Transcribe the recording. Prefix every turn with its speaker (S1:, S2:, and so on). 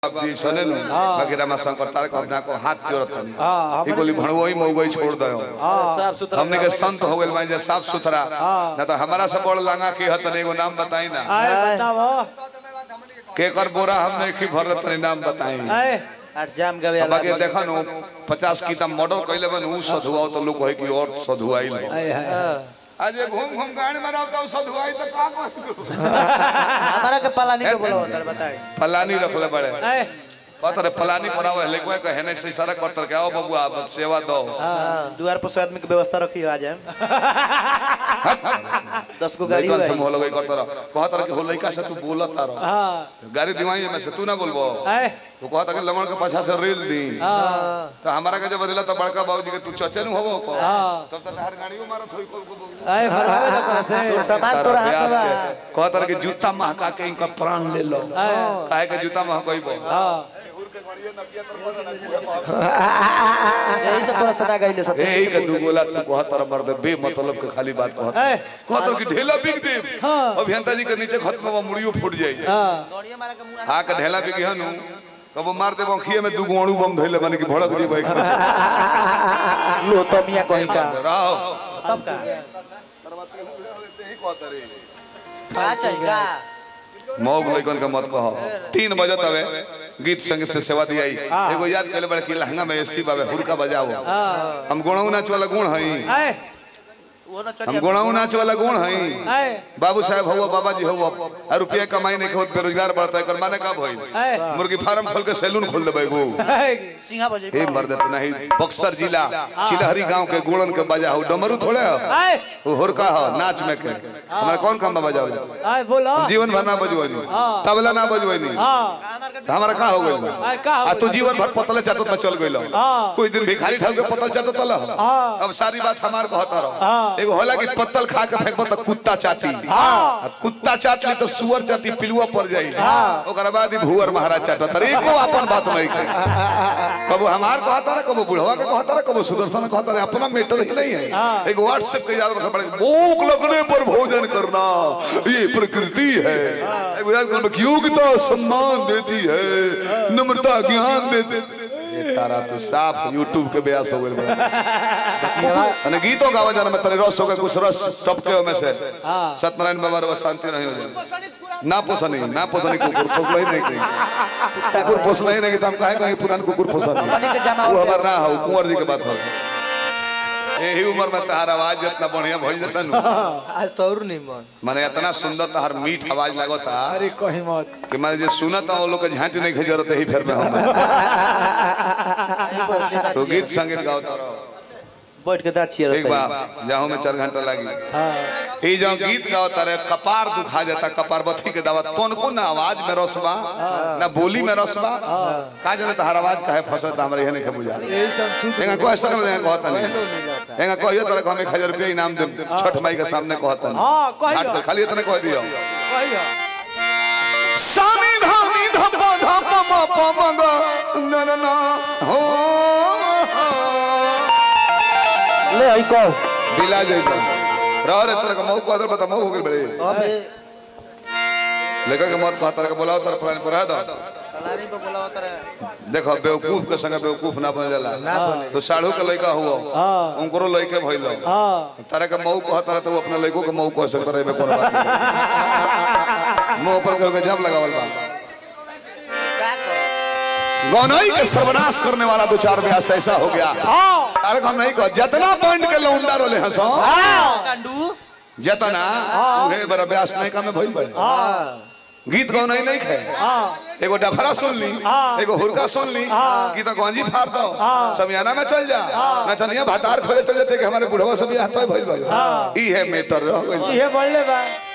S1: बाप दी सने नु बाकी रामा शंकर तारक अपना को हाथ जोड़त
S2: हाँ,
S1: नहीं
S2: हमने-
S1: ई गोली भणवई मौगई छोड़ दयो
S3: साफ सुथरा
S1: हमने के संत हो गेल मां जे साफ सुथरा ना तो हमारा सब बड़ लांगा की हत एगो नाम बताई ना
S2: आए बताओ
S1: के कर बोरा हम नहीं की भरत नहीं नाम बताई
S2: आए
S3: आठ जाम गवे
S1: अब बाकी देखा नु 50 की तम मर्डर कइले बन उ सधुआओ तो लोग कहे कि और सधुआई ले
S2: आए आए
S1: आज ये घूम घूम गाड़ी में रहता हूं सधुआई तो का कहू
S3: हमारा के पाला नहीं बोलो तर बताई
S1: फलानी रखले बड़े
S2: आए
S1: पतर फलानी बनावे लेको कहे नहीं से सारा करतर के आओ बबुआ अब सेवा दो
S3: द्वार पर सौ आदमी के व्यवस्था रखी आ जाए दस गो गाड़ी
S1: लइकन
S3: हुआ
S1: से मोह लगई करतर कहतर कि हो लइका से तू बोलत तारो
S2: हाँ
S1: गाड़ी दिवाई में से तू ना बोलबो
S2: आए
S1: वो कहता कि लमण के पाछा से रेल दी
S2: हाँ
S1: तो हमारा के जब बदला तो बड़का बाबूजी के तू चचे न होबो को
S2: हाँ।
S1: तब तक हर गाड़ियों मारत होई को को
S2: आए भरवावे ना कहाँ से
S3: समाज तो रहा
S1: प्यास
S3: था
S1: के कहतर कि जूता महका के इनका प्राण ले लो काहे के जूता महकइबो
S2: हाँ
S3: यही सब तोरा सदा गइले सब
S1: ए के दू गोला तू कहतर मर्द बे मतलब के खाली बात कहत
S2: आए
S1: कहतर कि ढेला बिक दे
S2: हाँ।
S1: अभियंता जी के नीचे खत्म हुआ मुड़ियो फूट जाई
S2: हाँ
S3: गड़िया मारा के मुंह
S1: आ के ढेला बिक हनु कबो मार दे बखिए में दू गोणू बम धइले बन के भड़क दी बाइक
S3: लो तो मियां कहीं का
S1: रहो
S3: तब का का चाहिए
S1: मौग लइकन के मत कहो तीन बजत हवे गीत संगीत से सेवा दियाई एगो याद कइले बड़े कि लहंगा में एसी बावे हुरका बजाओ हम गुणऊ नाच वाला गुण हई
S2: आए
S3: वो ना
S1: हम
S3: चलिए
S1: गुणऊ नाच वाला गुण हई
S2: आए
S1: बाबू साहब हुआ बाबा जी हुआ आ रुपया कमाई नहीं होत बेरोजगार बढ़ता है कर माने कब होई
S2: आए
S1: मुर्गी फार्म खोल के सैलून खोल देबै गो
S2: आए
S3: सिंहा बजे
S1: हे मर्द तो नहीं बक्सर जिला चिलहरी गांव के गुणन के बजा हो डमरू थोड़े हो
S2: आए
S1: वो हुरका हो नाच में के हमारा कौन काम बजाओ
S2: आए बोलो
S1: जीवन भर ना बजवनी तबला ना बजवनी
S2: हाँ
S1: हमारा का हो गइल
S2: आए का
S1: आ तू जीवन भर पतले चाटत में चल गइल
S2: हाँ।
S1: कोई दिन भिखारी ठाल के पतल चाटत ल
S2: हाँ।
S1: अब सारी बात हमार कहत रहो
S2: हाँ।
S1: एगो होला कि पत्तल खा के फेंकबो त कुत्ता चाटी आ कुत्ता चाट ली तो सुअर चाटी पिलुआ पड़ जाई ओकरा बाद ही भुअर महाराज चाटत अरे एको अपन बात नहीं कही कबो हमार कहता ना कबो बुढ़वा के कहता ना कबो सुदर्शन कहता ना अपना मैटर ही नहीं है एक व्हाट्सएप के याद रखना पड़ेगा भूख लगने पर भोजन करना ये प्रकृति है एक याद करना कि योग्यता सम्मान देती है नम्रता ज्ञान देते ये तारा तो साफ यूट्यूब के ब्यास हो गए अने गीतों गावा जाना में तेरे रस हो गए कुछ रस टपके में से सत्यनारायण बाबा रो शांति नहीं हो जाए ना पोसा नहीं ना पोसा नहीं कुकुर पोसला ही नहीं कहीं कुकुर पोसला ही नहीं कि तो हम काहे कहीं पुरान कुकुर पोसा
S3: पानी के जमा
S1: नहीं वो
S3: हो
S1: हमार ना हो कुंवर जी के बात हो यही उम्र में तहार आवाज जितना बढ़िया भइल जता नु
S4: आज तो और नहीं मन
S1: माने इतना सुंदर तहार मीठ आवाज लागता
S2: अरे कहीं मत
S1: कि माने जे सुनत वो लोग के झांटी नहीं के जरूरत ही फिर में हम तो गीत संगीत गाओ
S3: बैठ के दाँत छियर
S1: ठीक बा जाओ में चार घंटा लगी ई जो गीत गाओ तारे कपार दुखा जाता कपार बथी के दवा तोनको ना आवाज में रसबा ना बोली में रसबा का जाने तो हर आवाज काहे फसत हमरे यह नहीं के बुझा
S2: यही सब सुत
S1: एंगा कोई सकल नहीं कहता नहीं एंगा कहियो तरह को हमें 1000 रुपया इनाम दे छठ माई के सामने कहता नहीं
S2: हाँ, कहियो।
S1: घाट पे खाली इतने कह दियो
S2: कहियो
S1: सामी धामी धप धप म प म ग न न न हो
S3: ले आई को
S1: बिला जाइबा रह रे तरह का मऊ को अदर बता मऊ हो गेल बड़े
S3: अबे
S1: लेकर के मत कह तरह के बोलाओ तरह प्राण पर दो
S3: तलारी पे बोलावा करे
S1: देखो बेवकूफ के संग बेवकूफ ना बन जाला तो साढ़ू के लड़का हुआ उनको लड़के भइल
S2: हाँ
S1: तारे के मऊ कह तरह तो वो अपने लड़कों के मऊ कह सकता रहे में कोनो बात नहीं मुंह पर कहो के जब लगावल बा
S3: का कर
S1: गौनई के सर्वनाश करने वाला दो चार ब्यास ऐसा हो गया तारे को हम नहीं कह जितना पॉइंट के लौंडा रोले हंसो
S3: कांडू
S1: जितना उहे बड़ा ब्यास नहीं का में भइल बड़े गीत गौनई नहीं खे एगो डफरा सुन ली एगो हुरका सुन ली की तो गंजी फाड़ दो समियाना में चल जा नचनिया भातार खोले चल जाते कि हमारे बुढ़वा सब यहाँ तो भइल बा ई है मेटर रह गइल
S2: ये बोलले बा